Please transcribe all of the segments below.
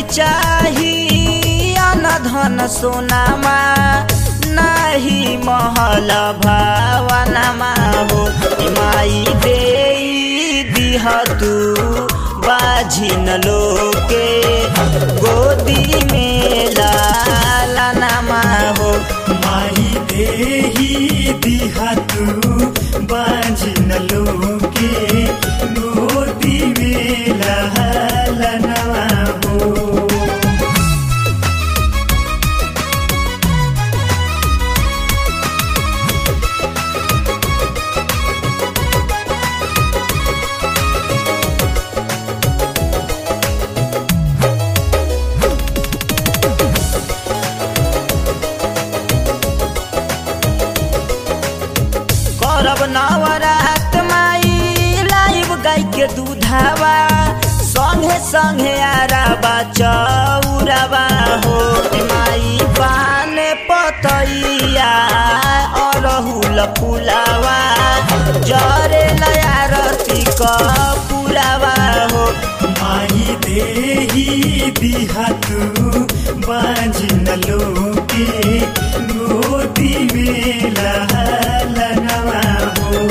नाही चाही अन धन सोनामा नाही महल भावनामा हो ए माई दे दिह तू बाझिन लोके गोदी में लालनामा हो माही देही दिहा तू बाजिन लोके गोदी में लहलनवा हो करब नवरात माई लाइव गाय के दूधावा संगे संगे आराबा चौराबा हो ए माई पाने पतैया अरहुल फुलावा जरे लयारती कपुरावा हो माही देही दिहा तू बाजिन लोके गोदी में लहलनवा हो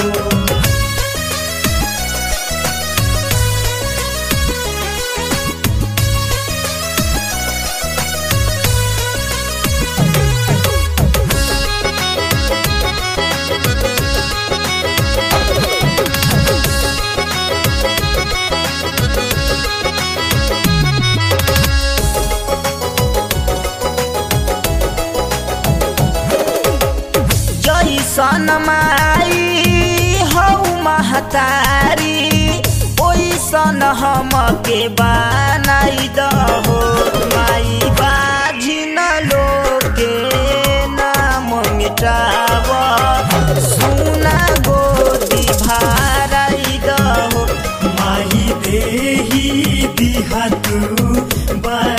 जैसन माई हौ महतारी ओइसन हमके बनाइ दहो माई बाझिन लोके नाम मिटाव सुना गोदी भाराइ दहो माही देही दिहा तू बा